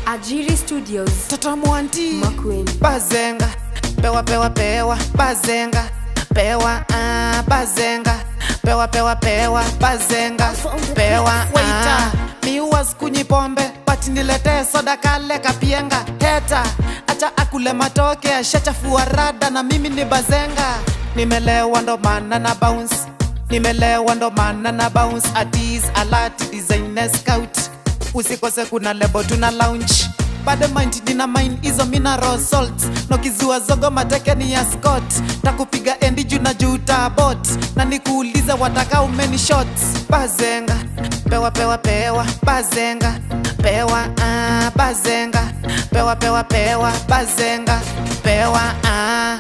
Ajiri Studios. Toto Mwanti Makueni. Bazenga Pewa pewa pewa Bazenga Pewa ah Bazenga Pewa pewa pewa Bazenga Pewa ah Mi was kunyi pombe But nilete soda kale kapienga Heta Acha akule matoke Ashachafua rada na mimi ni bazenga Nimelewa ndo maana na bounce Nimelewa ndo maana na bounce Atis alert designer scout usikose kuna lebo tuna lounge bado mind dina mine hizo mineral salts nokizua zogo mateke ni ya scott takupiga endi juu na juu tabot na nikuulize wataka umeni shots bazenga pewa pewa pewa bazenga pewa ah, bazenga pewa pewa pewa bazenga pewa ah.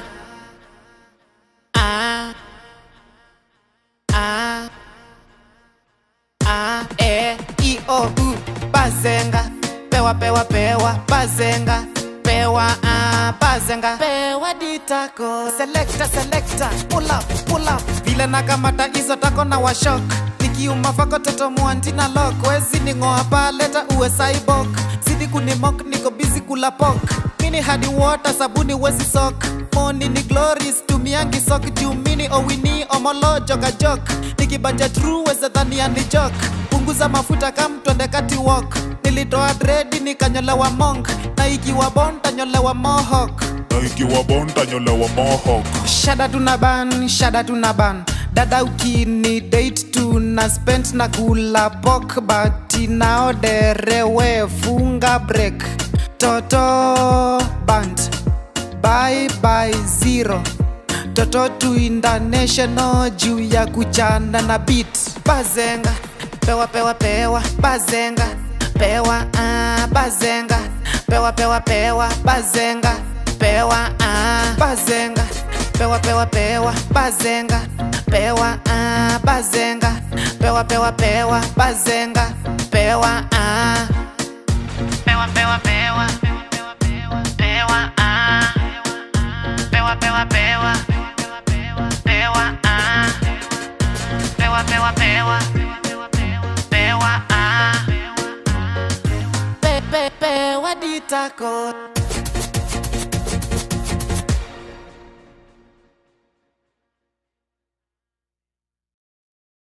Ah. Ah. A, E, I, O, U, bazenga Pewa, pewa, pewa, bazenga Pewa, ah, bazenga Pewa ditako Selecta, selecta, pull up, pull up Vile nakamata hizo tako na washok Nikiuma fako toto mwanti na lock Wezi ningoa pa leta uwe cyborg Zidi kunimok niko busy kula pok Mini hadi water sabuni wezi sok Moni ni glories tumiangi sok juu mini owini omolo joka jok nikibanja true weze dhania ni jok punguza mafuta kam twende kati walk nilitoa dredi nikanyolewa monk na ikiwa bon tanyolewa mohok na ikiwa bonda nyolewa mohawk shada tuna ban shada tuna ban dada ukini date tuna spend na kula pok bati naoderewe funga break toto band bye bye zero toto tu international juu ya kuchana na beat bazenga pewa pewa pewa bazenga pewa ah, bazenga pewa pewa pewa bazenga pewa ah, bazenga pewa pewa pewa bazenga pewa ah, bazenga pewa pewa pewa bazenga pewa ah. pewa pewa pewa pewa ah. pewa pewa pewa pewa ah. pewa pewa pewa pewa ah. pe pe pewa ditako